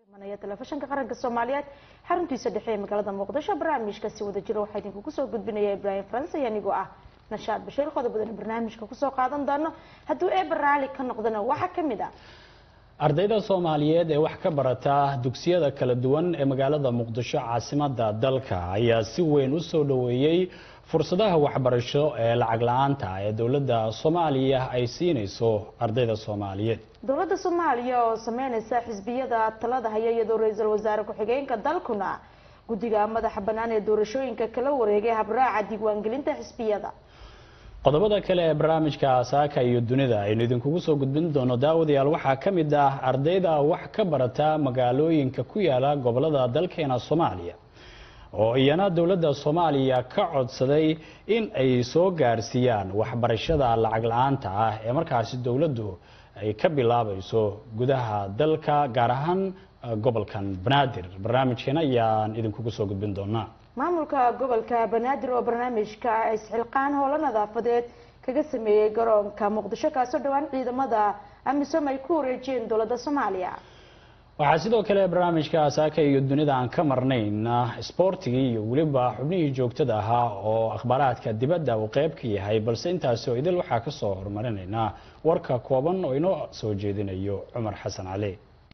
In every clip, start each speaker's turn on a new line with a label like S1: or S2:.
S1: telefishinka qaranka soomaaliyeed xaruntiisa dhexe ee magaalada muqdisho barnaamijka si wada jiro waxaa idinku kusoo gudbinaya ibraahim faranse anigoo ah nashaad bashiir qodobadan barnaamijka kusoo qaadan doono hadduu eeba raali ka noqdana waxaa kamid ah
S2: ardayda soomaaliyeed ee wax ka barata dugsiyada kala duwan ee magaalada muqdisho caasimada dalka ayaa si weyn u soo dhoweeyey fursadaha waxbarasho ee lacag la-aanta ee dowladda soomaaliya ay siinayso ardayda soomaaliyeed
S1: dowladda soomaaliya oo sameyneysa xisbiyada talada haya iyadoo ra-iisul wasaare ku-xigeenka dalkuna guddiga madaxa bannaan ee doorashooyinka kala wareegay habraaca diiwaangelinta xisbiyada
S2: qodobada kale ee barnaamijka saaka iyo dunida aynu idinkugu soo gudbin doono daawadayaal waxaa ka mid ah ardayda wax ka barata magaalooyinka ku yaala gobolada dalkeena soomaaliya oo iyana dowladda soomaaliya ka codsaday in ay soo gaarsiiyaan waxbarashada lacag la-aanta ah ee markaasi dowladdu ay ka bilaabayso gudaha dalka gaar ahaan gobolkan banaadir barnaamijkeena ayaan idinkugu soo gudbin doonaa
S1: maamulka gobolka banaadir oo barnaamijka isxilqaan howlo nadaafadeed kaga sameeyey garoonka muqdisho kaasoo dhowaan ciidamada amisom ay ku wareejiyeen dowladda soomaaliya
S2: waxaa sidoo kale barnaamijka saaka iyo dunida aan ka marnayn sboortigii iyo weliba xubnihii joogtada ahaa oo akhbaaraadka dibadda uu qeyb ka yahay balse intaasi oo idil waxaa kasoo horumarinaynaa warka kooban oo inoo soo jeedinayo cumar xasan cali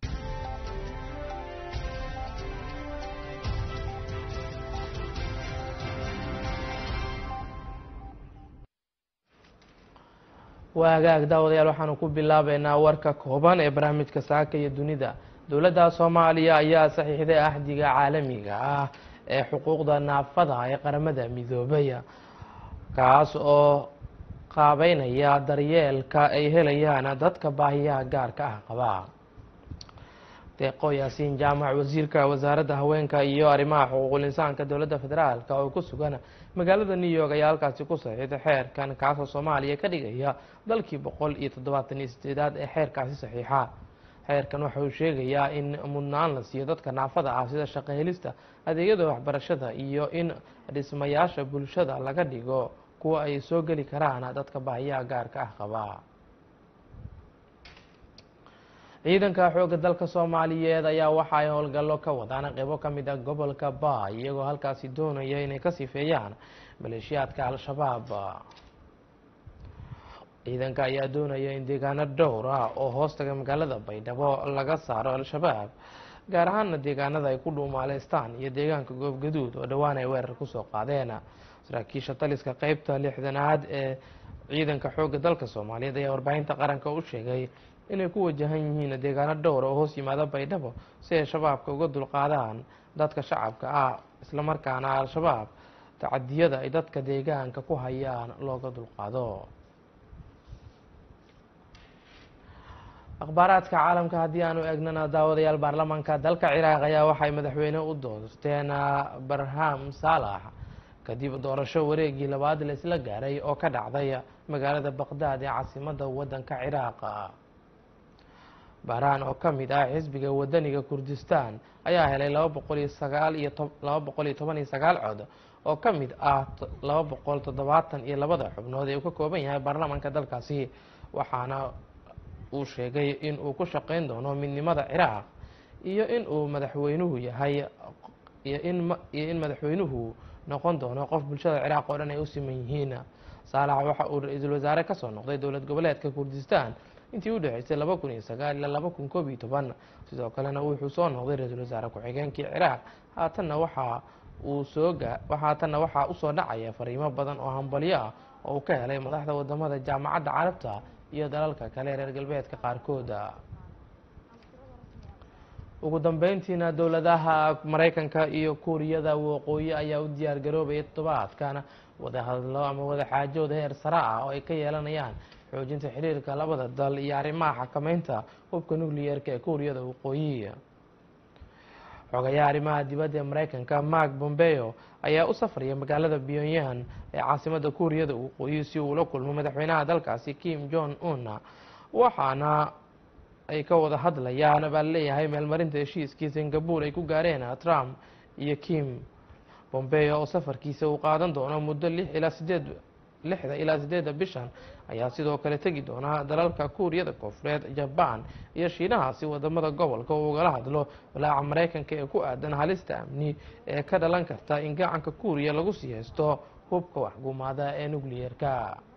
S3: waa hagaag daawadayaal waxaanu ku bilaabeynaa warka kooban ee barnaamijka saaka iyo dunida dowladda soomaaliya ayaa saxiixday axdiga caalamiga ah ee xuquuqda naafada ee qaramada midoobay kaas oo qaabeynaya daryeelka ay helayaan dadka baahiyaha gaarka ah qaba deeqo yaasiin jaamac wasiirka wasaaradda haweenka iyo arrimaha xuquuqul insaanka dowladda federaalk oo ku sugan magaalada new york ayaa halkaasi ku saxiixday xeerkan kaasoo soomaaliya ka dhigaya dalkii boqol iyo toddobaatan iyo sideedaad ee xeerkaasi saxiixa xeerkan waxa uu sheegayaa in mudnaan la siiyo dadka naafada ah sida shaqo helista adeegyada waxbarashada iyo in dhismayaasha bulshada laga dhigo kuwa ay soo geli karaan dadka baahiyaha gaarka ah qaba ciidanka xoogga dalka soomaaliyeed ayaa waxa ay howlgallo ka wadaan qeybo ka mid a gobolka baay iyagoo halkaasi doonaya inay ka sifeeyaan maleeshiyaadka al-shabaab ciidanka ayaa doonaya in deegaano dhowr ah oo hoostaga magaalada baydhabo laga saaro al-shabaab gaar ahaana deegaanada ay ku dhuumaaleystaan iyo deegaanka goobgaduud oo dhowaan ay weerar kusoo qaadeen saraakiisha taliska qeybta lixdanaad ee ciidanka xoogga dalka soomaaliyeed ayaa warbaahinta qaranka u sheegay inay ku wajahan yihiin deegaano dhowr oo hoos yimaada baydhabo si ay shabaabka uga dulqaadaan dadka shacabka ah islamarkaana al-shabaab tacadiyada ay dadka deegaanka ku hayaan looga dulqaado akhbaaraadka caalamka haddii aanu eegnana daawadayaal baarlamaanka dalka ciraaq ayaa waxay madaxweyne u doorteen barham saalax kadib doorasho wareegii labaad la isla gaaray oo ka dhacday magaalada baqdaad ee caasimada wadanka ciraaq bahraan oo ka mid ah xisbiga wadaniga kurdistan ayaa helay laba boqol iyo sagaal iyo laba boqol iyo toban iyo sagaal cod oo ka mid ah laba boqol toddobaatan iyo labada xubnood ee uu ka kooban yahay baarlamaanka dalkaasi waxaana uu sheegay in uu ku shaqeyn doono midnimada ciraaq iyo in uu madaxweynuhu yahay iyo in iyo in madaxweynuhu noqon doono qof bulshada ciraaq oo dhan ay u siman yihiin saalax waxa uu ra-iisul wasaare kasoo noqday dowlad goboleedka kurdistan intii u dhexeysay laba kun iyo sagaal ilaa laba kun koob iyo toban sidoo kalena wuxuu soo noqday ra-iisul wasaare ku-xigeenkii ciraaq haatanna waxa uu soo haatanna waxaa usoo dhacaya fariimo badan oo hambalyo ah oo uu ka helay madaxda wadamada jaamacadda carabta iyo dalalka kale reer galbeedka qaarkooda ugu dambeyntiina dowladaha mareykanka iyo kuuriyada waqooyi ayaa u diyaar garoobaya toddobaadkan wadahadlo ama wadaxaajood heer sare ah oo ay ka yeelanayaan xoojinta xiriirka labada dal iyo arrimaha xakameynta hubka nucleyeerka ee kuuriyada waqooyi xogayaha arrimaha dibadda ee mareykanka mark bombeo ayaa u safraya magaalada pyongyang ee caasimada kuuriyada waqooyi si uu ula kulmo madaxweynaha dalkaasi kim jong un waxaana ay ka wada hadlayaan baa laleeyahay meelmarinta heshiiskii singapore ay ku gaareen trump iyo kim bombeo oo safarkiisa uu qaadan doono muddo lix ilaa sideed lixda ilaa sideedda bishan ayaa sidoo kale tegi doona dalalka kuuriyada koonfureed jabaan iyo shiinaha si wadamada gobolka uu ugala hadlo walaaca maraykanka ee ku aadan halista amni ee ka dhalan karta in gacanka kuuriya lagu sii haysto hubka waxgumaada ee nucleyeerka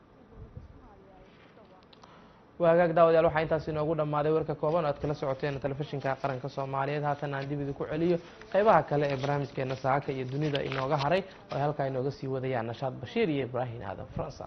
S3: waagaag daawadayaal waxaa intaas inoogu dhammaaday warka kooban oo aad kala socoteen telefishinka qaranka soomaaliyeed haatan aan dib idinku celiyo qeybaha kale ee barnaamijkeena saaka iyo dunida inooga haray oo ay halkaa inooga sii wadayaan nashaad bashiir iyo ibraahim aadan faransa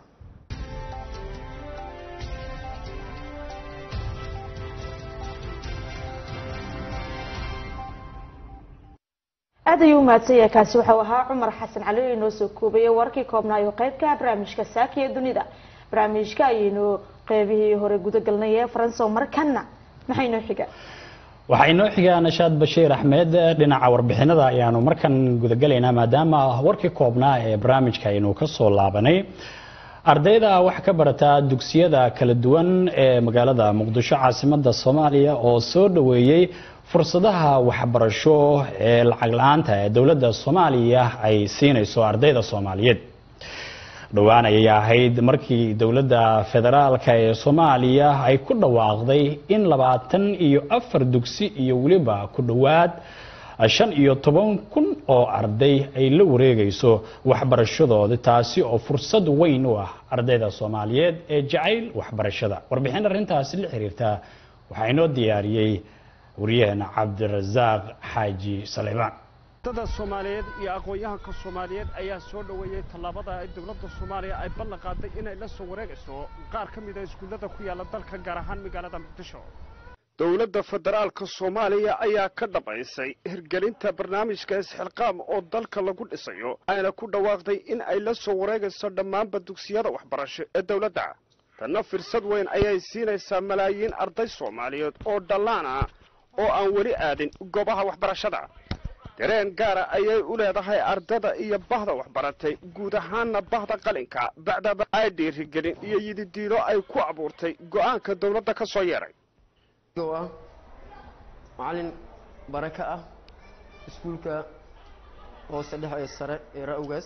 S1: aad ayuu umahadsan yahay kaasi waxau ahaa cumar xasan cali oo inoo soo koobaya warkii koobnaayo qeybka barnaamijka saaka iyo dunida barnaamijka ayaynu qeybihii hore gudagalnay ee faransa markana maxay noo xiga
S2: waxaa inoo xigaa nashaad bashiir axmed dhinaca warbixinada ayaanu markan gudagalaynaa maadaama warkii koobnaa ee barnaamijka aynu ka soo laabanay ardayda wax ka barata dugsiyada kala duwan ee magaalada muqdisho caasimada soomaaliya oo soo dhoweeyey fursadaha waxbarasho ee lacag la-aanta ee dowladda soomaaliya ay siinayso ardayda soomaaliyeed dhowaan ayay ahayd markii dowladda federaalka ee soomaaliya ay ku dhawaaqday in labaatan iyo afar dugsi iyo weliba ku dhowaad shan iyo toban kun oo arday ay la wareegayso waxbarashadooda taasi oo fursad weyn u ah ardayda soomaaliyeed ee jacayl waxbarashada warbixin arrintaasi la xiriirta waxaa inoo diyaariyey waryaheena cabdirasaaq xaaji saleymaan
S4: dada soomaaliyeed iyo aqoon-yahanka soomaaliyeed ayaa soo dhoweeyey tallaabada ay dowladda soomaaliya ay ballan qaaday inay la soo wareegayso qaar ka mid a iskuullada ku yaalla dalka gaar ahaan magaalada muqdisho dowladda federaalka soomaaliya ayaa ka dhabaysay hirgelinta barnaamijka isxilqaam oo dalka lagu dhisayo ayna ku dhawaaqday in ay la soo wareegayso dhammaanba dugsiyada waxbarasho ee dowladda tanna firsad weyn ayay siinaysaa malaayiin arday soomaaliyeed oo dhallaan ah oo aan weli aadin goobaha waxbarashada dareen gaara ayay u leedahay ardada iyo bahda waxbaratay guud ahaanna bahda qalinka bacdaba ay dhiirigelin iyo yididiilo ay ku abuurtay go'aanka dowladda ka soo yeedhay
S5: oo ah macallin baraka ah iskuulka hoose dhexe ee sare ee ra-ogaas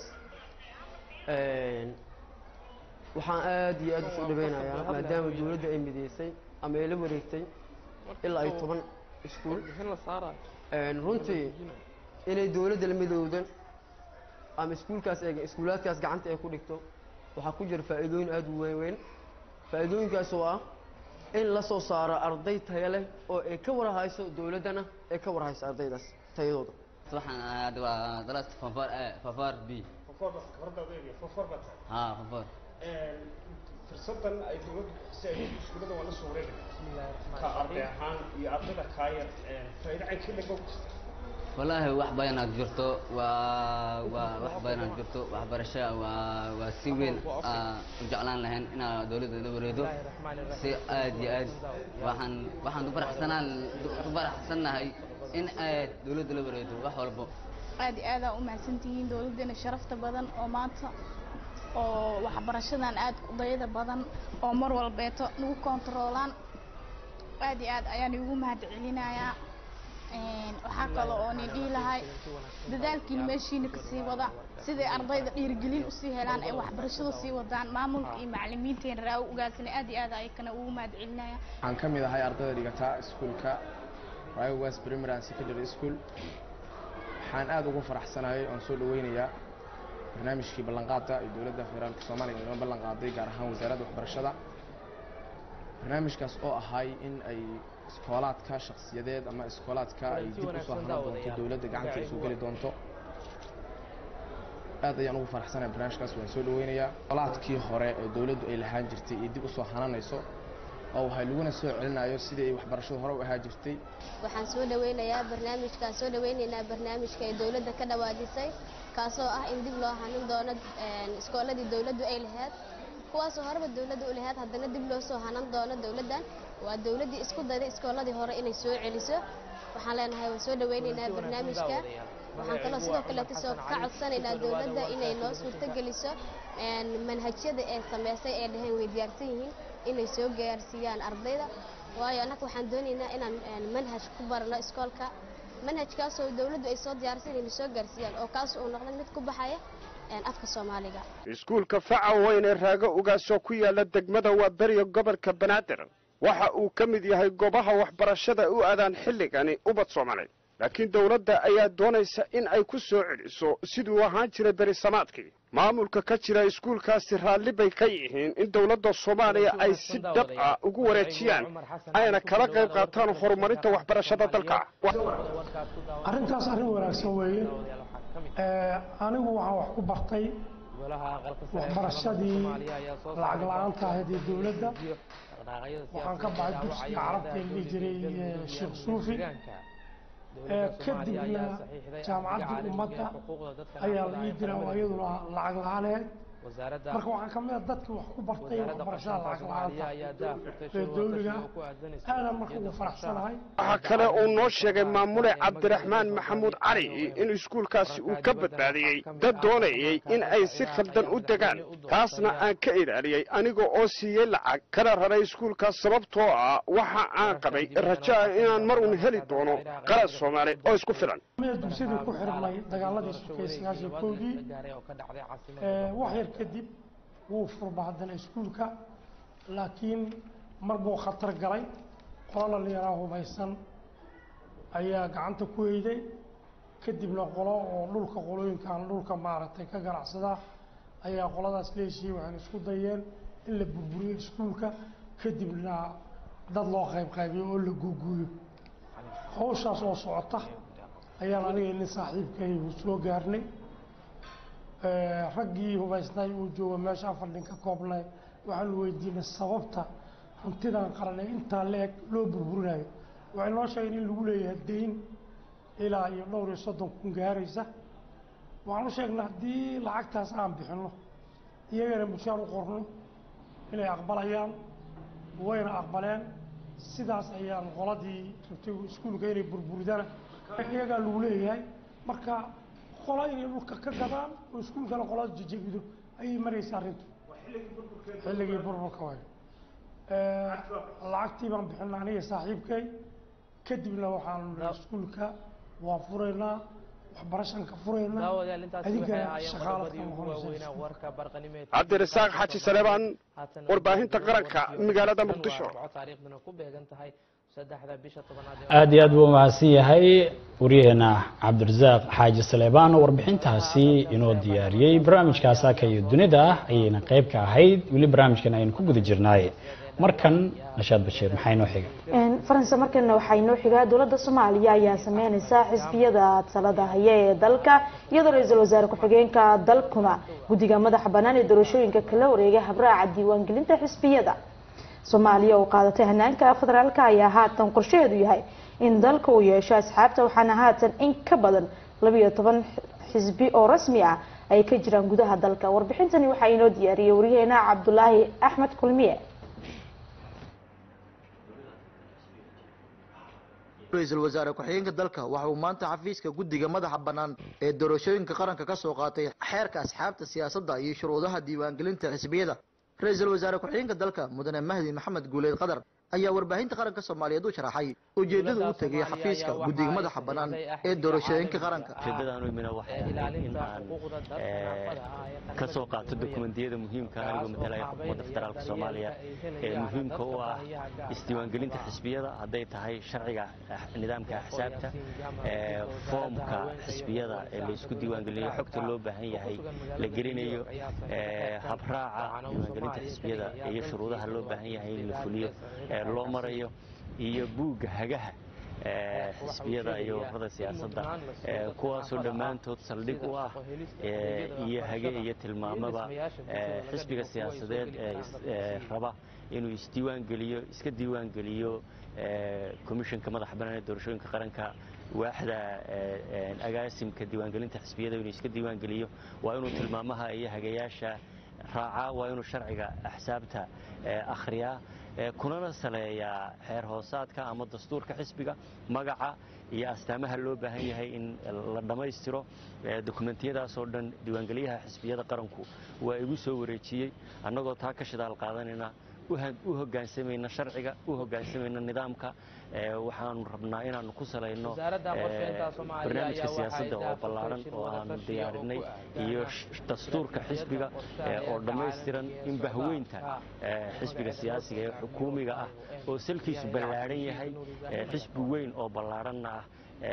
S5: waxaan aada iyo aada usoo dhaweynayaa maadaama dowladda ay mideysay ama ay la wareegtay ilaa ay toban iskuul runtii inay dowladda la midowdan ama iskuulkaas ee iskuulaadkaas gacanta ay ku dhigto waxaa ku jira faa'iidooyin aada u weyn weyn faa'iidooyinkaas oo ah in la soo saaro arday tayo leh oo ay ka warhayso dowladdana ay ka warhayso ardaydaas tayadooda
S6: waxaan ahaad waa dalas fanfar fanfar b ha fanfar
S4: fursadan ay dowladdu bixisay iskuullada waa la soo wareegaya ka arday ahaan iyo ardayda kaayar faa'iido caynka laga jirta
S6: wallaahi wax badanaad jirto waa waa wax badanaad jirto waxbarasho waa waa si weyn aa u jeclaan lahayn inaa dowladda la wareedo si aad iyo aad waxaan waxaan ku faraxsanaan ku faraxsannahay in aad dowladda la wareedo wax walbo
S7: aad iyo aadaa u mahadsantihiin dowladdeena sharafta badan oo maanta oo waxbarashadan aad dayada badan oo mar walbeeto nagu kontaroolaan aad iyo aad ayaan igu mahad celinayaa waxaa kale oo nin dhihi lahay dadaalkiina meeshiina kasii wada siday ardayda dhiirigelin usii helaan ay waxbarashada sii wadaan maamulka iyo macalimiinteena raa ugaasana aad iyo aad ayakana ugu mahad celinaya
S8: waxaan ka mid ahay ardayda dhigata iskuulka riowas primary and secondary school waxaan aada ugu faraxsanahay oon soo dhaweynayaa barnaamijkii ballanqaadka ee dowladda federaalka soomaaliya inoo ballan qaaday gaar ahaan wasaaradda waxbarashada barnaamijkaas oo ahay in ay iskoolaadka shaksiyadeed ama iskoolaadka ay dib usoo hanan doonto dowladda gacanta usoo geli doonto aad ayaan ugu faraxsanahay barnaamijkaas waan soo dhaweynayaa iskoolaadkii hore ee dowladdu ay lahaan jirtay iyo dib usoo hananayso oo waxay laguna soo celinayo sidii ay waxbarashadu hore u ahaa jirtay
S9: waxaan soo dhaweynayaa barnaamijkaan soo dhaweynaynaa barnaamijka ay dowladda ka dhawaajisay kaasoo ah in dib loo hanin doono iskooladii dowladdu ay lahayd kuwaasoo horeba dowladda u lahayd haddana dib loo soo hanan doono dowladdan waa dowladdii isku dayday iskooladii hore inay soo celiso waxaan leenahay waan soo dhaweynaynaa barnaamijka waxaan kaloo sidoo kaleeto soo ka codsanaynaa dowladda inay noo suurtogeliso manhajyada ee sameysay ee dhaheen way diyaarsan yihiin inay soo gaarsiiyaan ardayda waayo annaga waxaan doonaynaa inaan manhaj ku barano iskoolka manhajkaasoo dowladdu ay soo diyaarsan inay soo gaarsiiyaan oo kaas uu noqdo mid ku baxaya afka soomaaliga
S4: iskuulka faca weyn ee raago ugaasoo ku yaala degmada waaberiga gobolka banaadir waxa uu ka mid yahay goobaha waxbarashada u aadaan xilligani ubad soomaaliyeed laakiin dowladda ayaa doonaysa in ay ku soo celiso siduu ahaan jiray berisamaadkii maamulka ka jira iskuulkaasi raalli bay ka yihiin in dowladda soomaaliya ay si dhab ah ugu wareejiyaan ayna kala qayb qaataan horumarinta waxbarashada dalka
S10: arrintaas arrin wanaagsan weeye anigu waxaan wax ku bartay waxbarashadii lacag la-aanta ahayd ee dowladda waxaan ka baxay dugsiga carabta ee dhihi jiray sheekh suufi kadibna jaamacaddii ummadda ayaa la ii diraa oo iyaduna lacag la-aaneed marka waxaan ka mid a dadkii wax ku bartay waxbarashada lacag la-aanta ee dowliga aadan marka ugu faraxsanahay
S4: waxaa kale uu noo sheegay maamule cabdiraxmaan maxamuud cali in iskuulkaasi uu ka badbaadiyey dad doonayay in ay si khaldan u degaan taasna aan ka ilaaliyey aniga oo siiyey lacag kana raray iskuulkaas sababtoo ah waxa aan qabay rajo ah inaan mar uun heli doono qalad soomaali oo isku filan
S10: meel dugsidii ku xirmay dagaaladii sukay sagaashan kowdii wax yar kadib wuu furba haddana iskuulka laakiin mar buu khatar galay qolo dhalinyaraa hubaysan ayaa gacanta ku heyday kadibna qolo oo dhulka qolooyinkan dhulka maaragtay ka ganacsada ayaa qoladaas leeshiyey waxayna isku dayeen in la burburiyo iskuulka kadibna dad loo qayb qaybiyo oo la guuguuyo hawshaas oo socota ayaan aniga nin saaxiibkay soo gaarnay raggii hubaysnay uu joogo meesha afar nin ka koobnay waxaanu weydiinay sababta hantidan qaran ee intaa la-eg loo burburinayo waxay noo sheegeen in lagu leeyahay dayn ilaa iyo dhowr iyo soddon kun gaaraysa waxaan u sheegnay haddii lacagtaas aan bixinno iyagana mushaar u qorno inay aqbalayaan wayna aqbaleen sidaas ayaan qoladii rabtay iskuulka inay burburidana iyagaa lagu leeyahay marka qola inay dhulka ka gadaan oo iskuulkana qolada jejebido ayay maraysa arrintu xilligii burburka waay lacagtii baan bixinay aniga saaxiibkay kadibna waxaan iskuulka waa furaynaa waxbarashaan ka furaynaa adigana shaqaalad ka noqonaysa
S4: cabdirasaaq xaaji saleebaan warbaahinta qaranka magaalada muqdisho
S2: aad iyo aad buu mahadsan yahay waryaheena cabdirasaaq xaaji saleebaan oo warbixintaasi inoo diyaariyey barnaamijka asaaka iyo dunida ah ayayna qayb ka ahayd weli barnaamijkan aynu ku guda jirnaaye markan nashaad bashiir maxaa inoo xiga
S1: faransa markana waxaa inoo xigaa dowladda soomaaliya ayaa sameyneysa xisbiyada talada haya ee dalka iyadoo ra-iisul wasaare ku-xigeenka dalkuna guddiga madaxa bannaan ee doorashooyinka kala wareegay habraaca diiwaangelinta xisbiyada soomaaliya oo qaadatay hanaanka federaalka ayaa haatan qorshaheedu yahay in dalka uu yeesho asxaabta waxaana haatan in ka badan labiyo toban xisbi oo rasmi ah ay ka jiraan gudaha dalka warbixintani waxaa inoo diyaariyey waryaheena cabdulaahi axmed kulmiye
S11: ra-iisul wasaare ku-xigeenka dalka waxa uu maanta xafiiska guddiga madaxa bannaan ee doorashooyinka qaranka ka soo qaatay xeerka asxaabta siyaasadda iyo shuruudaha diiwaangelinta xisbiyada ra-iisul wasaare ku-xigeenka dalka mudane mahdi maxamed guuleed qadar ayaa warbaahinta qaranka soomaaliyeed u sharaxay ujeedada u tegay xafiiska guddiga madaxa bannaan ee doorashooyinka qaranka
S12: ujeedadaan u imina waxay ahayd in aan ka soo qaato dokumentiyada muhiimka anigoo matalaya xukuumadda federaalka soomaaliya ee muhiimka u ah isdiiwaangelinta xisbiyada hadday tahay sharciga nidaamka axsaabta foomka xisbiyada ee laysku diiwaangelinayo xogta loo baahan yahay la gelinayo habraaca diiwaangelinta xisbiyada iyo shuruudaha loo baahan yahay in la fuliyo loo marayo iyo buugga hagaha xisbiyada iyo ururada siyaasadda kuwaasoo dhammaantood saldhig u ah iyo hage iyo tilmaamaba xisbiga siyaasadeed ee raba inuu isdiiwaangeliyo iska diiwaangeliyo komishanka madaxa bannaan ee doorashooyinka qaranka waaxda agaasimka diiwaangelinta xisbiyada inuu iska diiwaangeliyo waa inuu tilmaamaha iyo hagayaasha raacaa waa inuu sharciga axsaabta akhriyaa kunana saleeyaa xeer hoosaadka ama dastuurka xisbiga magaca iyo astaamaha loo baahan yahay in la dhammaystiro dokumentiyadaasoo dhan diiwaangeliyaha xisbiyada qaranku waa igu soo wareejiyey annagoo taa ka shidaal qaadanayna u hoggaansamayno sharciga u hoggaansamayno nidaamka waxaanu rabnaa inaanu ku salayno barnaamijka siyaasadda oo ballaaran oo aanu diyaarinay iyo dastuurka xisbiga oo dhammaystiran in bahweynta xisbiga siyaasiga ee xukuumiga ah oo salkiisu ballaadhan yahay xisbi weyn oo ballaaranna ah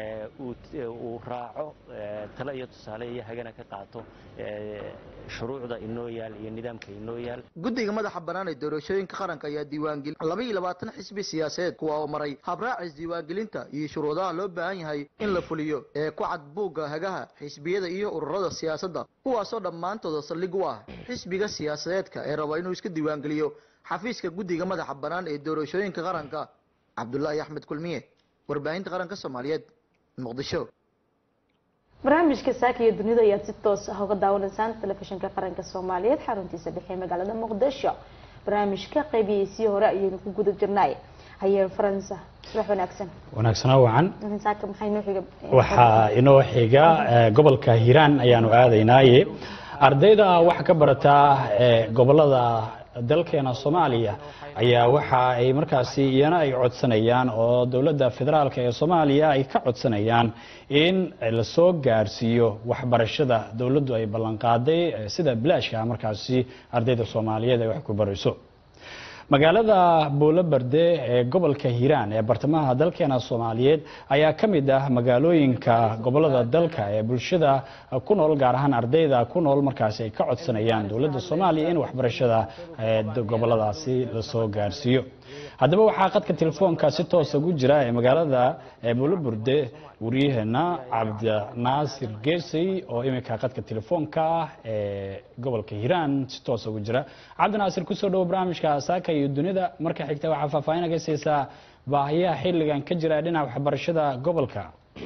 S12: uu raaco tale iyo tusaale iyo hagana ka qaato shuruucda inoo yaal iyo nidaamka inoo yaal
S11: guddiga madaxa bannaan ee doorashooyinka qaranka ayaa diiwaangelin laba iyo labaatan xisbi siyaasadeed kuwa oo maray habraacis diiwaangelinta iyo shuruudaha loo baahan yahay in la fuliyo ee ku cad buugga hagaha xisbiyada iyo ururada siyaasadda kuwaasoo dhammaantooda saldhig u ah xisbiga siyaasadeedka ee raba inuu iska diiwaangeliyo xafiiska guddiga madaxa bannaan ee doorashooyinka qaranka cabdulaahi axmed kulmiye warbaahinta qaranka soomaaliyeed muqdisho
S1: barnaamijka saaka iyo dunida ayaad si toos ah uga daawanaysaan telefishinka qaranka soomaaliyeed xaruntiisa dhexe magaalada muqdisho barnaamijka qeybihiisii hore ayaynu ku guda jirnay hayeen faransa subax wanaagsan
S2: wanaagsanaa wacan
S1: saaka maxay noo xiga
S2: waxaa inoo xiga gobolka hiiraan ayaanu aadaynaaye ardayda wax ka barataa gobolada dalkeena soomaaliya ayaa waxa ay markaasi iyana ay codsanayaan oo dowladda federaalk ee soomaaliya ay ka codsanayaan in lasoo gaarsiiyo waxbarashada dowladdu ay ballanqaaday sida bilaashka markaasi ardayda soomaaliyeed ay wax ku barayso magaalada buulobarde ee gobolka hiiraan ee bartamaha dalkeena soomaaliyeed ayaa ka mid ah magaalooyinka gobolada dalka ee bulshada ku nool gaar ahaan ardayda ku nool markaasi ay ka codsanayaan dowladda soomaaliya in waxbarashada goboladaasi lasoo gaarsiiyo haddaba waxaa qadka telefoonka si toosa ugu jira ee magaalada buuloburde wariyaheena cabdinaasir geesey oo iminka qadka telefoonka ah ee gobolka hiiraan si toosa ugu jira cabdinaasir kusoo dhawo barnaamijka saaka iyo dunida marka xigta waxaa faahfaahin aga siisaa baahiyaha xilligan ka jira dhinaca waxbarashada gobolka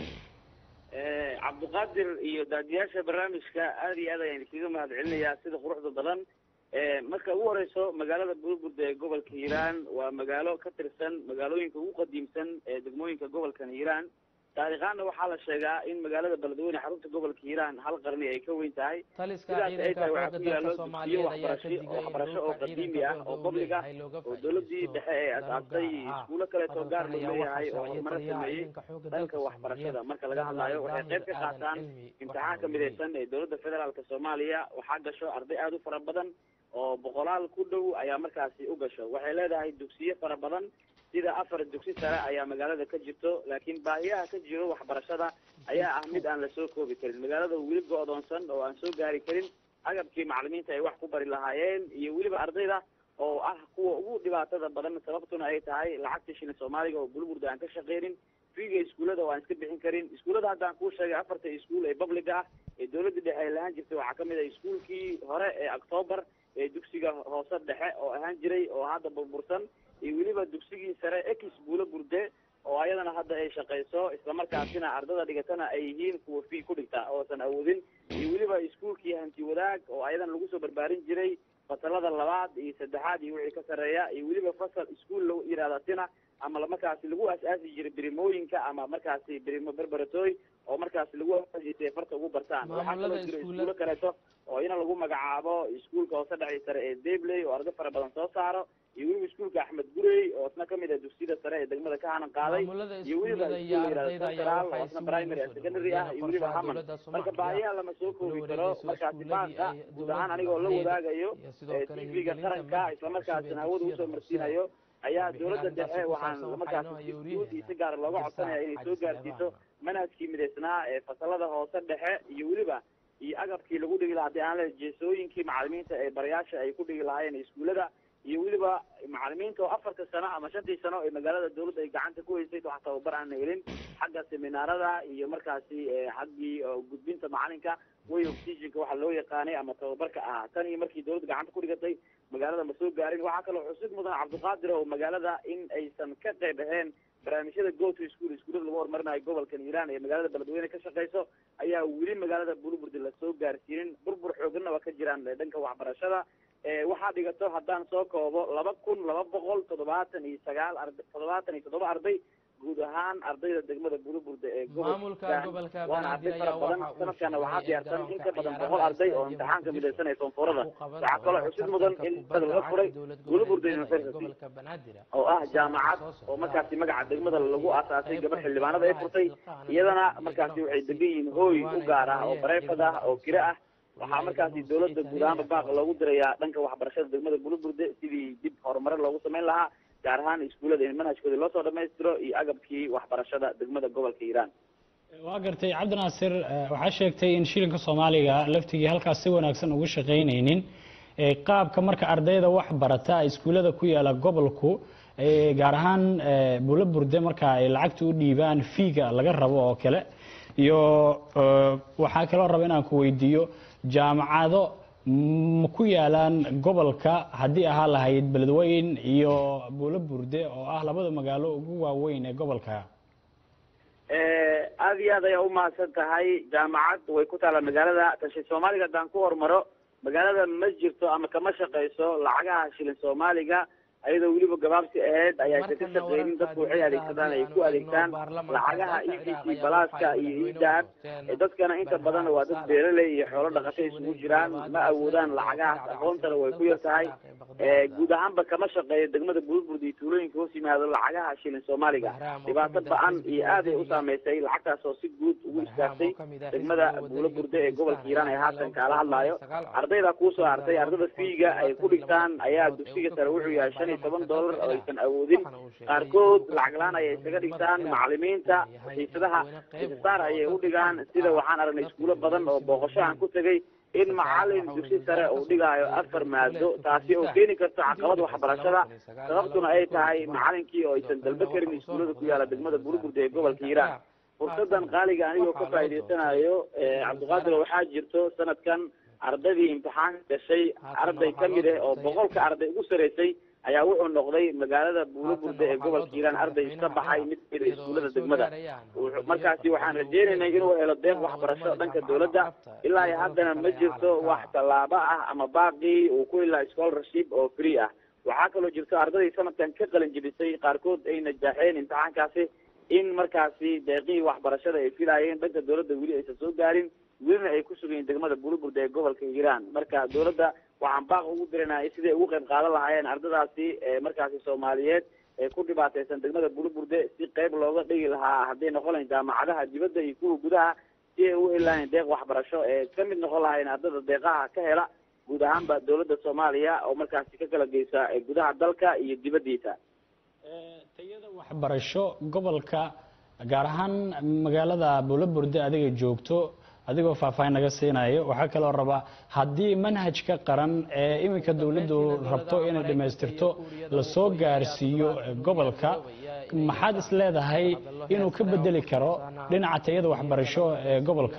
S13: cabdiqaadir iyo daadiyaasha barnaamijka aada iyo aad ayaan iskaga mahad celinayaa sida quruxda badan marka ugu horeyso magaalada burburda ee gobolka hiiraan waa magaalo ka tirsan magaalooyinka ugu qadiimsan ee degmooyinka gobolkan hiiraan taariikhaanna waxaa la sheegaa in magaalada beledweyne xarunta gobolka hiiraan hal qarni ay ka weyn tahay sidaas ay tahay waxaa ku yaalo dugsiyo waxbarasho waxbarasho oo qadiimi ah oo public ah oo dowladii dhexe ee asaastay iskuulo kaleetoo gaar loo leeyahay oo horumaro sameeyey dhanka waxbarashada marka laga hadlaayo waxay qayb ka qaataan imtixaanka midaysan ee dowladda federaalk soomaaliya waxaa gasho arday aada u fara badan oo boqolaal ku dhow ayaa markaasi u gasho waxay leedahay dugsiyo fara badan sida afar dugsi sare ayaa magaalada ka jirto laakiin baahiyaha ka jiro waxbarashada ayaa ah mid aan lasoo koobi karin magaalada weli go-doonsan oo aan soo gaari karin agabkii macalimiinta ay wax ku bari lahaayeen iyo weliba ardayda oo ah kuwa ugu dhibaatada badan sababtuna ay tahay lacagta shilin soomaaliga oo bulburda aan ka shaqeynin fiiga iskuullada oo aan iska bixin karin iskuullada haddaan kuu sheegay afarta iskuul ee public ah ee dowladda dhexe ay lahaan jirtay waxaa kamid ah iskuulkii hore ee octoobar ee dugsiga hoose dhexe oo ahaan jiray oo hadda burbursan iyo weliba dugsigii sare ex buulo burde oo ayadana hadda ay shaqeyso islamarkaasina ardada dhigatana ay yihiin kuwa fii ku dhigta oosan awoodin iyo weliba iskuulkii hanti wadaag oo ayadana lagu soo barbaarin jiray fasalada labaad iyo saddexaad iyo wixii ka sarreeya iyo weliba fasal iskuol la yihahda sina ama markaasi lagu as-aasi jiray birimooyinka ama markaasi birimo berberatoy oo markaasi lagu aasisay farta ugu bartaan waxaa kaloo jira iskuulo kaleeto oo ina lagu magacaabo iskuulka hoose dhexii sare ee dabley oo arday fara badan soo saaro iyo weliba iskuulka axmed gurey oo isna kamid ah dugsiyada sare ee degmada ka hanan qaaday iyo weliba iskuullayihahdo oo isna primary and secondary ah iyo weliba haman marka baahiyaha lama soo koobi karo markaasi baanka guud ahaan anigoo la wadaagayo tvga qaranka islamarkaasina hawada usoo marsiinayo ayaa dowladda dhexe waxaan markaasi guud iyo si gaara looga codsanaya inay soo gaarsiiso manhajkii midaysnaa ee fasalada hoose dhexe iyo weliba iyo agabkii lagu dhigi lahaa hadii aan le jeesooyinkii macalimiinta ee barayaasha ay ku dhigi lahaayeen iskuullada iyo weliba macalimiinta oo afarta sano ama shantii sano ee magaalada dowladda ay gacanta ku haysay wax tababar aan helin xagga seminaarada iyo markaasi xaggii gudbinta macalinka way oxygenka waxa loo yaqaanay ama tababarka ah tan iyo markii dowladda gacanta ku dhigatay magaalada ma soo gaarin waxaa kaloo xusid mudan cabdiqaadir oo magaalada in aysan ka qayb ahayn barnaamijyada go to school iskuullada lagu horumarinayo gobolkan hiiraan ee magaalada beledweyne ka shaqeyso ayaa weli magaalada bulburdi lasoo gaarsiinin burbur xooganna waa ka jiraan dhanka waxbarashada waxaa dhigato haddaan soo koobo laba kun laba boqol toddobaatan iyo sagaal arda toddobaatan iyo toddoba arday guud ahaan ardayda degmada burburda ee
S3: Maamulka gobolka
S13: waana arday
S3: Banaadir
S13: fara
S3: ayaa
S13: badan
S3: waxa uu
S13: sanadkana waxaa
S3: sheegay
S13: diyaarsan in ka badan
S3: garoonka
S13: boqol arday oo
S3: ciyaaraha
S13: imtixaanka
S3: Muqdisho
S13: midaysanaya soonfurada
S3: uu qaban
S13: waxaa kaloo
S3: doono
S13: xusid mudan
S3: tartanka
S13: in
S3: kubadda
S13: sida laga
S3: cagta
S13: furay
S3: dowlad
S13: burburda
S3: goboleedyada ee
S13: university
S3: gobolka Banaadir
S13: oo ah jaamacad oo markaasi magaca degmada lagu aasaasay gabar xildhibaanada ay furtay iyadana markaasi waxay degan yihiin hooy u gaar ah oo bareefad ah oo kira ah waxaa markaasi dowladda guud ahaanba baaq loogu dirayaa dhanka waxbarashada degmada buluburde sidii dib horumare loogu samayn lahaa gaar ahaan iskuullada in manhajkooda loosoo dhammaystiro iyo agabkii waxbarashada degmada gobolka hiiraan
S2: waa gartay cabdinaasir eh, waxaa sheegtay in shilinka soomaaliga laftigii halkaas si wanaagsan ugu shaqaynaynin Eh, qaabka marka ardayda wax barata iskuullada ku yaala gobolku eh, gaar ahaan eh, buulo burde marka ay lacagta u dhiibaan fiiga laga rabo oo kale iyo eh, waxaa kaloo raba inaan ku weydiiyo jaamacado ma ku yaalaan gobolka haddii ahaa lahayd beledweyn iyo buulo burde oo ah labada magaalo ugu waaweyn ee gobolka
S13: aada iyo aad ayaa umahadsan tahay jaamacad way ku taalla magaalada tashi soomaaliga haddaan ku hormaro magaalada ma jirto ama kama shaqayso lacagaha shilin soomaaliga ayadoo weliba gabaabsi ahayd ayaa ka shaqeynin dadku waxay adeegsadaan ay ku adeegtaan lacagaha e t c balaaska iyo idahab dadkana inta badan waa dad beeraley iyo xoolo dhaqato isugu jiraan ma awoodaan lacagahaas aqoontana way ku yar tahay guud ahaanba kama shaqeeyo degmada burburd iyo tuulooyinka hoos yimaado lacagaha shilin soomaaliga dhibaato ba-an iyo aad ay u saameysay lacagtaas oo si guud ugu istaagtay degmada buulo burde ee gobolka hiiraan ee haatan kaala hadlaayo ardayda kuusoo hartay ardada fiiga ay ku dhigtaan ayaa dugsiga sare wuxuu yahay shan iyo toban dollar oo aysan awoodin qaarkood lacag la-aan ayay isaga dhigtaan macalimiinta xiisadaha xiisasaar ayay u dhigaan sida waxaan aragnay iskuulo badan oo booqasho aan ku tegay in macalin dugsi sare uu dhigaayo afar maado taasi oo keeni karto caqabad waxbarashada sababtuna ay tahay macalinkii oo aysan dalbe karin iskuullada ku yaala degmada burburda ee gobolka hiiraan fursadan qaaliga anigoo ka faa'iidaysanayo cabdiqaadir waxaa jirto sanadkan ardaydii imtixaan gashay arday ka mid ah oo boqolka arday ugu saraysay ayaa wuxuu noqday magaalada buulo burde ee gobolka hiiraan arday iska baxay mid kamid a iskuullada degmada markaasi waxaan rajeynaynay inuu helo deeq waxbarasho dhanka dowladda ilaa iyo haddana ma jirto wax tallaabo ah ama baaqii uu ku ilaa scholarship oo free ah waxaa kaloo jirto ardaday sanadkan ka qalin jebisay qaarkood ay najaaxeen imtixaankaasi in markaasi deeqihii waxbarashada ay filaayeen dhanka dowladda weli aysan soo gaarin welina ay ku sugayiin degmada burburda ee gobolka hiiraan marka dowladda waxaan baaq ugu diranaya siday ugu qayb qaadan lahaayeen ardadaasi markaasi soomaaliyeed ee ku dhibaataysan degmada buruburde si qayb looga dhigi lahaa hadday noqon lahayn jaamacadaha dibadda iyo kuwa gudaha si ay u heli lahayn deeq waxbarasho ee ka mid noqon lahayn ardada deeqaha ka hela guud ahaanba dowladda soomaaliya oo markaasi ka kala geysa gudaha dalka iyo dibaddiisa
S2: waxbarasho gobolka gaar ahaan magaalada buulo burde adiga joogto adigoo faahfaahin naga siinayo waxaa kaloo rabaa haddii manhajka qaran ee iminka dowladdu rabto inay dhammaystirto lasoo gaarsiiyo gobolka maxaad is leedahay inuu ka bedeli karo dhinaca tayada waxbarasho ee gobolka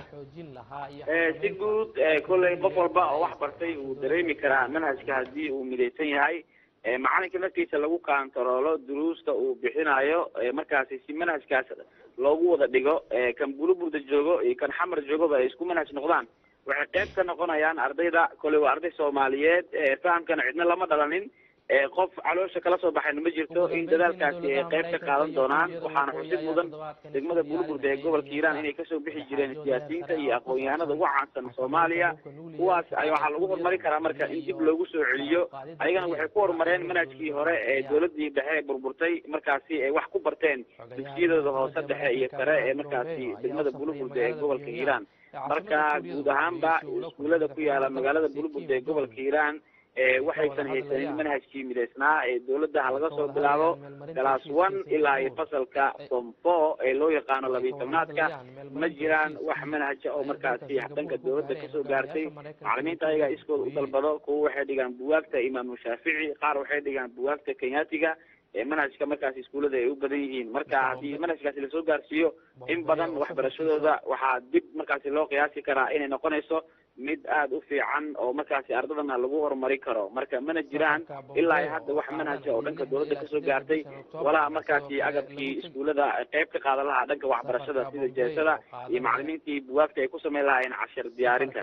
S13: si guud kolley qof walba oo wax bartay uu dareemi karaa manhajka haddii uu midaysan yahay macalinka naftiisa lagu kaantaroolo duruusta uu bixinayo markaasi si manhajkaas loogu wada dhigo kan buluburda joogo iyo kan xamar joogoba ay isku manhaj noqdaan waxay qayb ka noqonayaan ardayda kolley waa arday soomaaliyeed fahamkana cidna lama dhalanin qof caloosha kala soo baxayna ma jirto in dadaalkaasi ay qayb ka qaadan doonaan waxaana xusid mudan degmada buluburda ee gobolka hiiraan inay kasoo bixi jireen siyaasiyiinta iyo aqoon-yahanada ugu caansan soomaaliya kuwaas ay waxaa lagu horumarin karaa marka in dib loogu soo celiyo ayagana waxay ku horumareen manhajkii hore ee dowladii dhexe burburtay markaasi ay wax ku barteen dugsiyadooda hoose dhexe iyo sare ee markaasi degmada buluburda ee gobolka hiiraan marka guud ahaanba iskuullada ku yaala magaalada buluburda ee gobolka hiiraan waxaysan haysanin manhajkii midaysnaa ee dowladdaha laga soo bilaabo galaas one ilaa iyo fasalka form four ee loo yaqaano labiyi tobnaadka ma jiraan wax manhaja oo markaasi dhanka dowladda kasoo gaartay macalimiinta ayagaa iskooda u dalbado kuwa waxay dhigaan buwaagta imaamu shaafici qaar waxay dhigaan buwaagta kenyaatiga manhajka markaasi iskuullada ay u badan yihiin marka haddii manhajkaasi lasoo gaarsiiyo in badan waxbarashadooda waxaa dib markaasi loo qiyaasi karaa inay noqonayso mid aada u fiican oo markaasi ardadana lagu horumari karo marka mana jiraan ilaa iyo hadda wax manhaja oo dhanka dowladda kasoo gaartay walaa markaasi agabkii iskuullada qayb ka qaadan lahaa dhanka waxbarashada sida jeesada iyo macalimiintii buwaagta ay ku sameyn lahaayeen cashir diyaarinta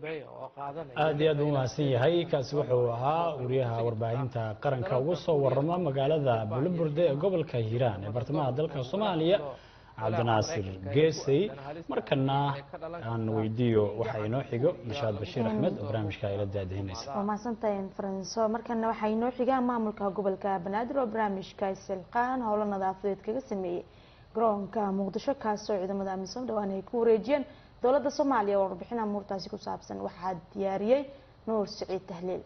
S2: aad iyo aad u mahadsan yahay kaasi wuxuu ahaa wariyaha warbaahinta qaranka ugu soo warama magaalada buluburde ee gobolka hiiraan ee bartamaha dalka soomaaliya cabdinaasir geesey markana aan weydiiyo waxaa inoo xigo nashaad bashiir axmed oo barnaamijka ayla daadahinaysa
S1: waa mahadsantahay faranso markana waxaa inoo xigaa maamulka gobolka banaadir oo barnaamijka silqaan howlo nadaafadeed kaga sameeyey garoonka muqdisho kaasoo ciidamada amisom dhawaan ay ku wareejiyeen dowladda soomaaliya oo warbixin amuurtaasi ku saabsan waxaa diyaariyey nuur siciid tahliil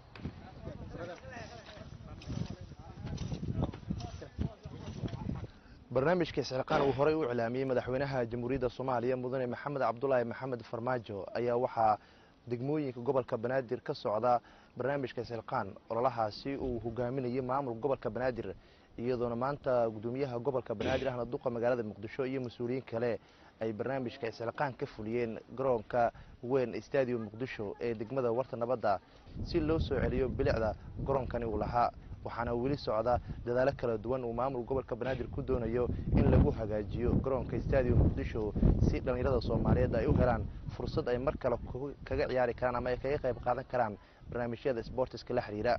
S14: barnaamijka isxilqaan uu horey u iclaamiyey madaxweynaha jamhuuriyadda soomaaliya mudane maxamed cabdulaahi maxamed farmaajo ayaa waxaa degmooyinka gobolka banaadir ka socda barnaamijka isxilqaan ololahaasi uu hogaaminayay maamul gobolka banaadir iyadoona maanta gudoomiyaha gobolka banaadir ahna duqa magaalada muqdisho iyo mas-uuliyiin kale ay barnaamijka isxilqaan ka fuliyeen garoonka weyn stadium muqdisho ee degmada warta nabadda si loo soo celiyo bilicda garoonkani uu lahaa waxaana weli socda dadaalo kala duwan uu maamul gobolka banaadir ku doonayo in lagu hagaajiyo garoonka stadium muqdisho si dhallinyarada soomaaliyeed ay u helaan fursad ay mar kale kaga ciyaari karaan ama ay kaga qayb qaadan karaan barnaamijyada sbortiska la xiriira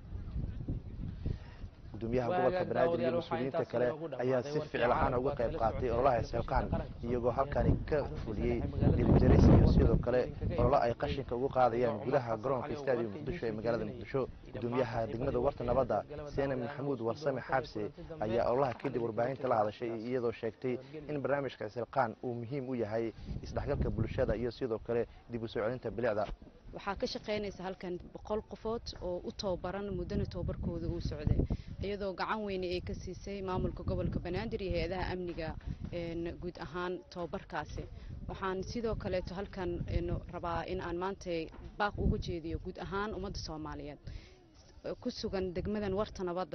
S14: gudoomiyaha gobolka banaadir iyo mas-uuliyiinta kale ayaa si ficil ahaan uga qayb qaatay ololaha isxilqaan iyagoo halkani ka fuliyey dhilijaris iyo sidoo kale ololo ay qashinka ugu qaadayaan gudaha garoonka stadium muqdisho ee magaalada muqdisho gudoomiyaha degmada warta nabadda seena maxamuud warsame xaabse ayaa ololaha kadib warbaahinta la hadashay iyadoo sheegtay in barnaamijka isxilqaan uu muhiim u yahay isdhexgalka bulshada iyo sidoo kale dib u soo celinta bilicda
S15: waxaa ka shaqaynaysa halkan boqol qofood oo u tababaran muddana tababarkooda uu socday iyadoo gacan weyne ay ka siisay maamulka gobolka banaadir iyo hay-adaha amniga guud ahaan tababarkaasi waxaan sidoo kaleeto halkan rabaa in aan maanta baaq uga jeediyo guud ahaan ummadda soomaaliyeed ku sugan degmadan warta nabadda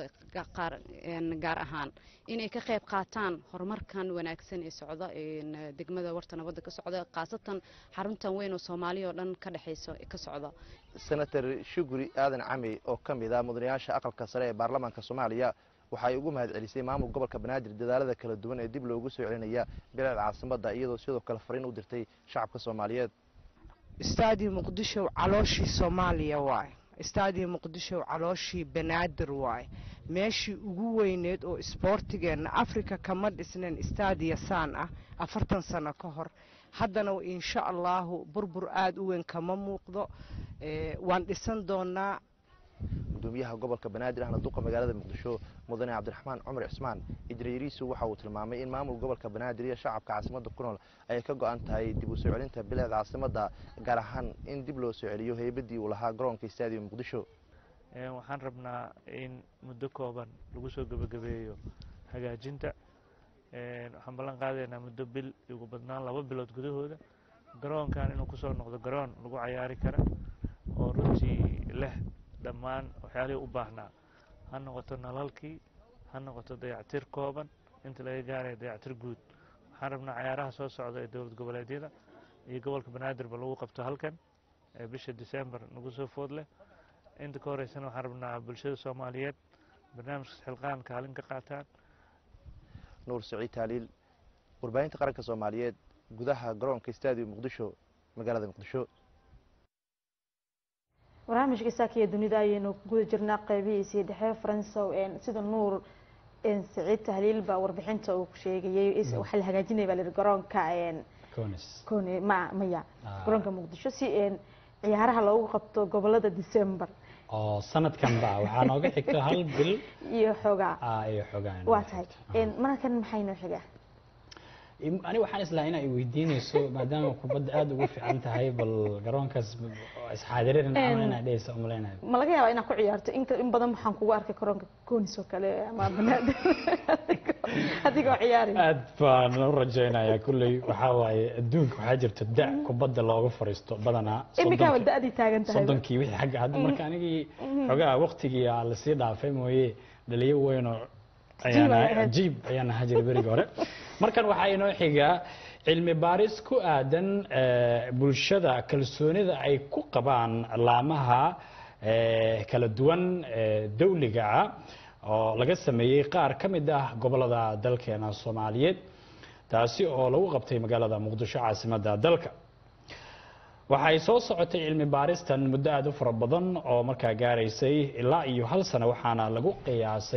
S15: gaar ahaan inay ka qayb qaataan horumarkan wanaagsan ee socda degmada warta nabadda ka socda khaasatan xaruntan weyn oo soomaaliya oo dhan ka dhexayso ka socda
S14: senator shuguri aadan cami oo ka mid ah mudanayaasha aqalka sare ee baarlamaanka soomaaliya waxay ugu mahad celisay maamul gobolka banaadir dadaalada kala duwan ee dib loogu soo celinaya bilicda caasimadda iyadoo sidoo kale fariin u dirtay shacabka soomaaliyeed
S16: stadium muqdisho calooshii soomaaliya waay stadium muqdisho calooshii banaadir waay meeshii ugu weyneed oo isboortigeenna africa kama dhisnayn stadiya saan ah afartan sano ka hor haddana insha allahu burbur aada u weyn kama muuqdo waan dhisan doonaa
S14: gudoomiyaha gobolka banaadir ahna duqa magaalada muqdisho mudane cabdiraxmaan cumar cismaan ijrayriisu waxa uu tilmaamay in maamul gobolka banaadir iyo shacabka caasimadda ku nool ay ka go-an tahay dib u soo celinta bilicda caasimadda gaar ahaan in dib loo soo celiyo heybadii uu lahaa garoonka stadium muqdisho
S17: waxaan rabnaa in muddo kooban lagu soo gebagabeeyo hagaajinta waxaan ballan qaadaynaa muddo bil ugu badnaan laba bilood gudahooda garoonkan inuu kusoo noqdo garoon lagu cayaari kara oo runtii leh dhammaan waxyaalihii u baahnaa ha noqoto nalalkii ha noqoto dayactir kooban inta laga gaaraya dayactir guud waxaan rabnaa cayaaraha soo socda ee dowlad goboleedyada iyo gobolka banaadirba lagu qabto halkan ee bisha december nagu soo food leh inta ka horeysana waxaan rabnaa bulshada soomaaliyeed barnaamijka xilqaan kaalin ka qaataan
S14: nuur saciid taaliil warbaahinta qaranka soomaaliyeed gudaha garoonka stadium muqdisho magaalada muqdisho
S1: barnaamijka saakiya dunida ayaynu guda jirnaa qeybihiisii dhexe faransow sida nuur saciid tahliil baa warbixinta uu sheegayay waxaa la hagaajinaya baa la garoonka kone ma maya garoonka muqdisho si ciyaaraha loogu qabto gobolada december
S2: oo sanadkan ba waxaa nooga xigto hal bil
S1: iyo xoogaa
S2: iyo xoogaa
S1: waa tahay markan maxay noo xigaa
S2: ani waxaan islahaa in ay weydiinayso maadaama kubadda aada ugu fiican tahay bal garoonkaas isxaadirin ama inaa dhehaysa umalaynayo
S1: ma laga yaabaa inaad ku ciyaarto in in badan waxaan kugu arkay garoonka koonis oo kale ama banaadir adigoo ciyaari
S2: aad baan u rajaynayaa kulley waxaa waaye adduunka waxaa jirta da kubadda looga fariisto badanaa
S1: imikaaba da-dii taagan tahay
S2: soddonkii wixii xagga hadda marka anigii xogaa waqtigii aa lasii dhaafay mooye dhaliyo weynoo jiib ayaan ahaa jiray berigi hore markan waxaa inoo xigaa cilmi baaris ku aadan bulshada kalsoonida ay ku qabaan laamaha kala duwan dawliga ah oo laga sameeyey qaar ka mid ah gobolada dalkeena soomaaliyeed taasi oo lagu qabtay magaalada muqdisho caasimadda dalka waxay soo socotay cilmi baaristan muddo aada u fara badan oo markaa gaaraysay ilaa iyo hal sano waxaana lagu qiyaasay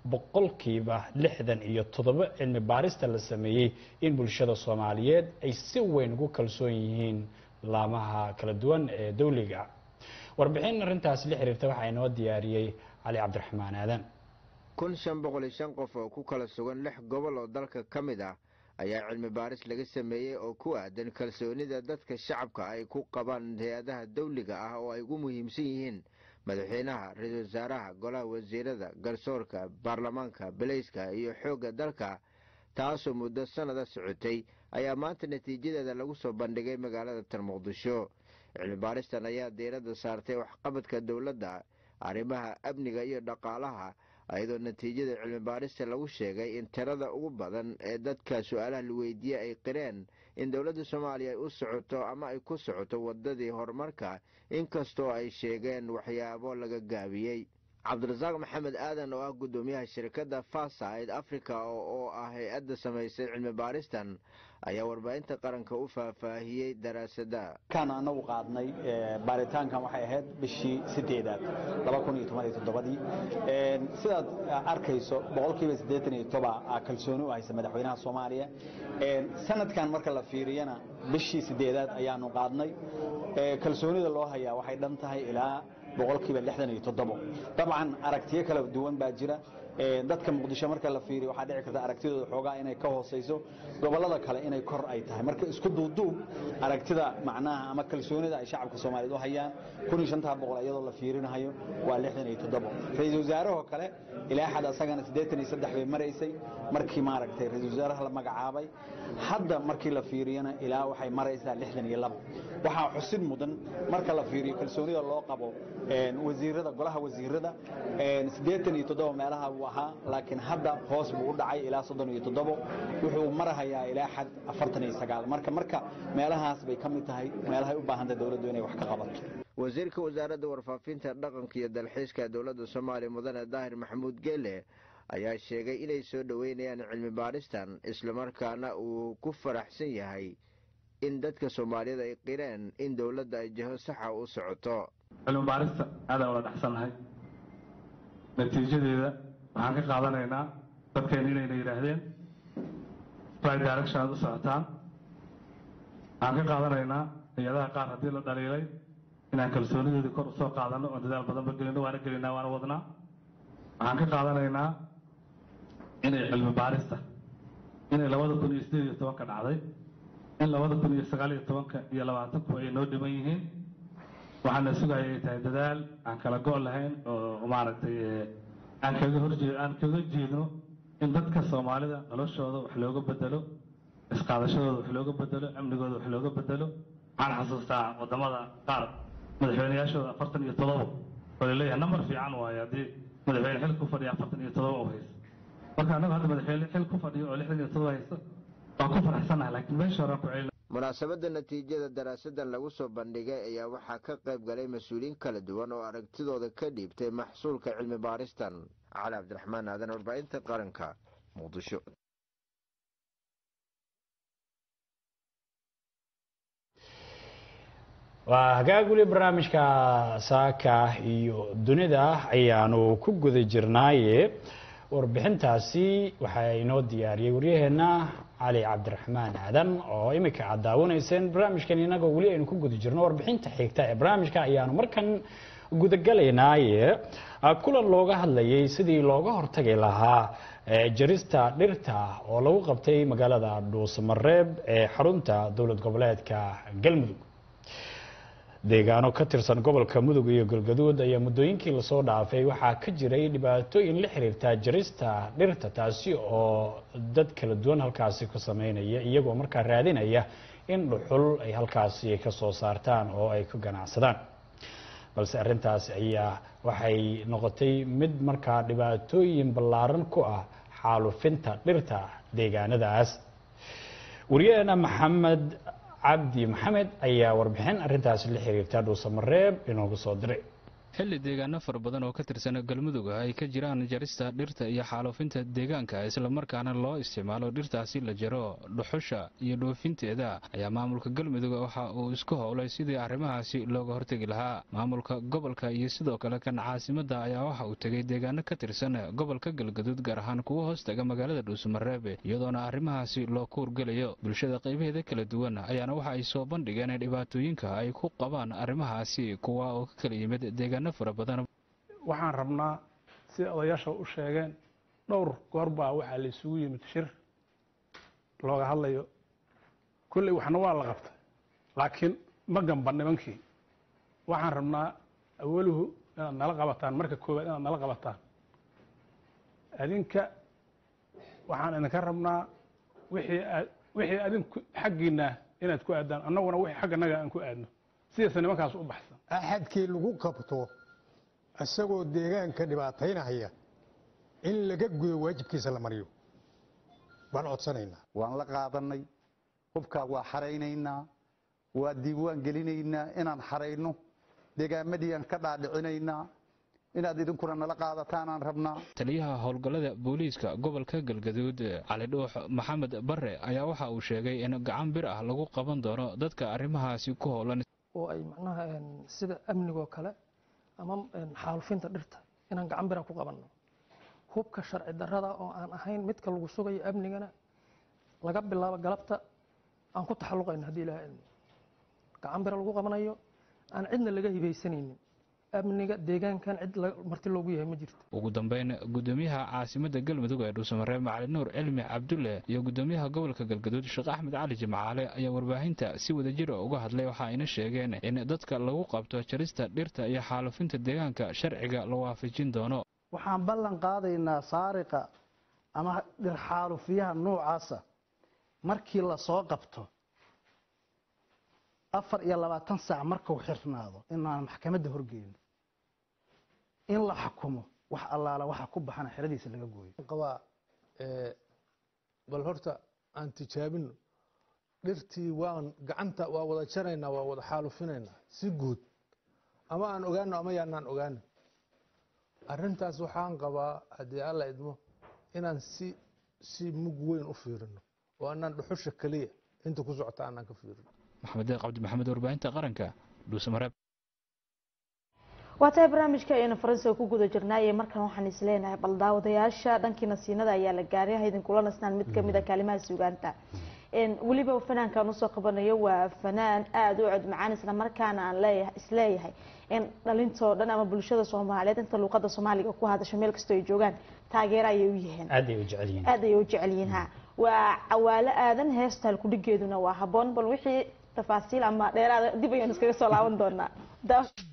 S2: boqolkiiba lixdan iyo toddoba cilmi baarista la sameeyey in bulshada soomaaliyeed ay si weyn ugu kalsoon yihiin laamaha kala duwan ee dowliga warbixin arrintaasi la xiriirta waxaa inoo diyaariyey cali cabdiraxmaan aadan
S18: kun shan boqol iyo shan qof oo ku kala sugan lix gobol oo dalka ka mid ah ayaa cilmi baaris laga sameeyey oo ku aadan kalsoonida dadka shacabka ay ku qabaan hay-adaha dawliga ah oo ay ugu muhiimsan yihiin madaxweynaha ra-iisul wasaaraha golaha wasiirada garsoorka baarlamaanka baleyska iyo xoogga dalka taasoo muddo sannada socotay ayaa maanta natiijadeeda lagu soo bandhigay magaalada tan muqdisho cilmi baaristan ayaa diiradda saartay waxqabadka dowladda arrimaha amniga iyo dhaqaalaha iyadoo natiijada cilmi baarista lagu sheegay in tirada ugu badan ee dadka su-aalaha la weydiiyey ay qireen in dowladda soomaaliya ay u socoto ama ay ku socoto wadadii horumarka inkastoo ay sheegeen waxyaabo laga gaabiyey cabdirasaaq maxamed aadan oo ah guddoomiyaha shirkadda fasaid africa oo ah hay-adda samaysay cilmi baaristan ayaa warbaahinta qaranka u faahfaahiyey daraasada
S19: kan anagu qaadnay baaritaankan waxay ahayd bishii sideedaad ii sidaad arkayso boqolkiiba siddeetan iyo toba kalsooni u haysa madaxweynaha soomaaliya sanadkan marka la fiiriyana bishii sideedaad ayaanu qaadnay kalsoonida loo hayaa waxay dhan tahay ilaa boqolkiiba lixdan iyo toddobo dabcan aragtiyo kala duwan baa jira dadka muqdisho marka la fiiriyo waxaa dhici karta aragtidooda xoogaa inay ka hooseyso gobollada kale inay kor ay tahay marka isku duuduub aragtida macnaha ama kalsoonida ay shacabka soomaaliyeed u hayaan kun iyo shantaa boqol iyadoo la fiirinayo waa lixdan iyo toddobo ra-iisul wasaarahoo kale ilaa xad asagana siddeetan iyo saddex bay maraysay markii maaragtay ra-iisul wasaaraha la magacaabay hadda markii la fiiriyana ilaa waxay maraysaa lixdan iyo labo waxaa xusid mudan marka la fiiriyo kalsoonida loo qabo wasiirada golaha wasiirada siddeetan iyo toddoba meelaha buu ahaa laakiin hadda hoos buu u dhacay ilaa soddon iyo toddobo wuxuu marahayaa ilaa xad afartan iyo sagaal marka marka meelahaas bay ka mid tahay meelahay u baahantay dowladdu inay wax ka qabato
S18: wasiirka wasaaradda warfaafinta dhaqanka iyo dalxiiska dowladda soomaaliya mudane daahir maxamuud geele ayaa sheegay inay soo dhoweynayaan cilmi baaristan islamarkaana uu ku faraxsan yahay in dadka soomaaliyeed ay qireen in dowladda ay jaho saxa u socoto
S20: cilmi baarista aadaan wada dhexsannahay natiijadeeda waxaan ka qaadanaynaa dadkeena inayna yidhaahdeen right direction aad u socotaan waxaan ka qaadanaynaa hay-adaha qaar haddii la dhaliilay inaan kalsoonidoodii kor usoo qaadano oon dadaal badanba gelino waana gelinaa waana wadnaa waxaan ka qaadanaynaa inay cilmi baarista inay labada kun iyo sideed iyo tobanka dhacday in labada kun iyo sagaal iyo tobanka iyo labaatanku ay noo dhiman yihiin waxaana sugaya ay tahay dadaal aan kala go' lahayn oo maaragtay aan kaga horjee aan kaga jeedno in dadka soomaalida noloshooda wax looga bedelo isqaadashadooda wax looga bedelo amnigooda wax looga bedelo waxaan xasuustaa wadamada qaar madaxweyneyaashooda afartan iyo todoba oo laleeyahay nambar fiican waayo haddii madaxweyne xil ku fadhiya afartan iyo todoba u haysto marka annagu hadda madaxweyne xil ku fadhiyo oo lixdan iyo todoba haysto waan ku faraxsanahay laakiin meesha horaan ku celina
S18: munaasabadda natiijada daraasadan lagu soo bandhigay ayaa waxaa ka qayb galay mas-uuliyiin kala duwan oo aragtidooda ka dhiibtay maxsuulka cilmi baaristan cali cabdiraxmaan aadan warbaahinta qaranka muqdisho
S2: waa hagaag weli barnaamijka saaka iyo dunida ayaanu ku guda jirnaaye warbixintaasi waxaa inoo diyaariyey waryaheena cali cabdiraxmaan aadan oo imika aad daawanayseen barnaamijkan inagoo weli aynu ku guda jirno warbixinta xigta ee barnaamijka ayaanu markan gudagalaynaaye kulan looga hadlayay sidii looga hortagi lahaa jarista dhirta oo lagu qabtay magaalada dhuusamareeb ee xarunta dowlad goboleedka galmudug deegaano ka tirsan gobolka mudug iyo galgaduud ayaa muddooyinkii lasoo dhaafay waxaa ka jiray dhibaatooyin la xiriirta jarista dhirta taasi oo dad kala duwan halkaasi ku sameynaya iyagoo markaa raadinaya in dhuxul ay halkaasi ka soo saartaan oo ay ku ganacsadaan balse arrintaas ayaa waxay noqotay mid markaa dhibaatooyin ballaaran ku ah xaalufinta dhirta deegaanadaas wariyaheena maxamed cabdi maxamed ayaa warbixin arrintaasi la xiriirta dhuusamareeb inoogu soo diray
S21: xilli deegaano fara badan oo ka tirsan galmudug ay ka jiraan jarista dhirta iyo xaaluufinta deegaanka islamarkaana loo isticmaalo dhirtaasi la jaro dhuxusha iyo dhoofinteeda ayaa maamulka galmudug waxa uu isku howlay sidii arrimahaasi looga hortegi lahaa maamulka gobolka iyo sidoo kale kan caasimadda ayaa waxa uu tegay deegaano ka tirsan gobolka galgaduud gaar ahaan kuwa hoos taga magaalada dhuusamareeb iyadoona arrimahaasi loo kuurgelayo bulshada qaybaheeda kala duwan ayaana waxa ay soo bandhigeen dhibaatooyinka ay ku qabaan arrimahaasi kuwa oo ka kala yimid deegaano fara badan
S22: waxaan rabnaa sida odayaasha u sheegeen dhowr goor baa waxaa la isugu yimid shir looga hadlayo kolley waxna waa la qabtay laakiin ma gamba nimankii waxaan rabnaa awaluhu inaad nala qabataan marka koowaad inaad nala qabataan adinka waxaan idinka rabnaa wixii aad wixii adinku xaggiinna inaad ku aadaan annaguna wixii xagganaga aan ku aadno sidaasa nimankaas u baxsan
S23: axadkii lagu qabto isagoo deegaanka dhibaataynahaya in laga gudo waajibkiisa la mariyo waan codsanaynaa
S24: waan la qaadanay hubkaa waa xaraynaynaa waa diiwaan gelinaynaa inaan xarayno deegaamadii aan ka dhaadhicinaynaa inaad idinkuna nala qaadataanaan rabnaa
S21: taliyaha howlgallada booliiska gobolka galgaduud cali dhuux maxamed bare ayaa waxa uu sheegay in gacan bir ah lagu qaban doono dadka arrimahaasi ku howlan
S25: oo ay macnaha sida amnigoo kale ama xaalufinta dhirta inaan gacan bira ku qabanno hubka sharci darrada oo aan ahayn midka lagu sugayo amnigana laga bilaabo galabta aan ku taxalluqayno haddii ilaha ilmi gacan bira lagu qabanayo aan cidna laga hibaysanaynin amniga deegaankan cid marti loogu yahay ma jirto
S21: ugu dambeyn gudoomiyaha caasimadda galmudug ee dhuusamareeb macali nuur cilmi cabdulle iyo gudoomiyaha gobolka galgaduud sheekh axmed cali jimcaale ayaa warbaahinta si wadajira uga hadlay waxa ayna sheegeen in dadka lagu qabto jarista dhirta iyo xaalufinta deegaanka sharciga la waafajin doono
S26: waxaan ballan qaadaynaa saariqa ama dhir xaalufiyaha noocaasa markii lasoo qabto afar iyo labaatan saac markuu xirnaado inaan maxkamadda horgeyno in la xukumo wax allaala waxa ku baxana xeradiisa laga gooyo
S27: qabaa bal horta aan tijaabino dhirtii waan gacanta waa wada jaraynaa waa wada xaalufinaynaa si guud ama aan ogaano ama yaanaan ogaano arrintaas waxaan qabaa haddii alla idmo inaan si si mug weyn u fiirino oo anaan dhuxusha keliya inta ku socota aanaan ka fiirino
S21: maxamed deeq cabdi maxamed warbaahinta qaranka dhuusamareeb
S1: waa tahay barnaamijka ayaynu faransiga ku guda jirnaaye markan waxaan is leenahay bal daawadayaasha dhankii nasiinada ayaa la gaaray ha idinkula nasnaan mid kamid a kaalimaha suugaanta weliba fanaankan usoo qabanayo waa fanaan aada u cod macaan isla markaana aan leeyahay isleeyahay in dhalintoo dhan ama bulshada soomaaliyeed inta luuqada soomaaliga ku hadasho meel kastoo ay joogaan taageero ayay u yihiin
S2: aad ay u jecel yihiin
S1: aad ayay u jecel yihiin ha waa cawaalo aadan heesta halkudhigeeduna waa haboon bal wixii tafaasiil ama dheeraada dib ayaan iskaga soo laaban doonaa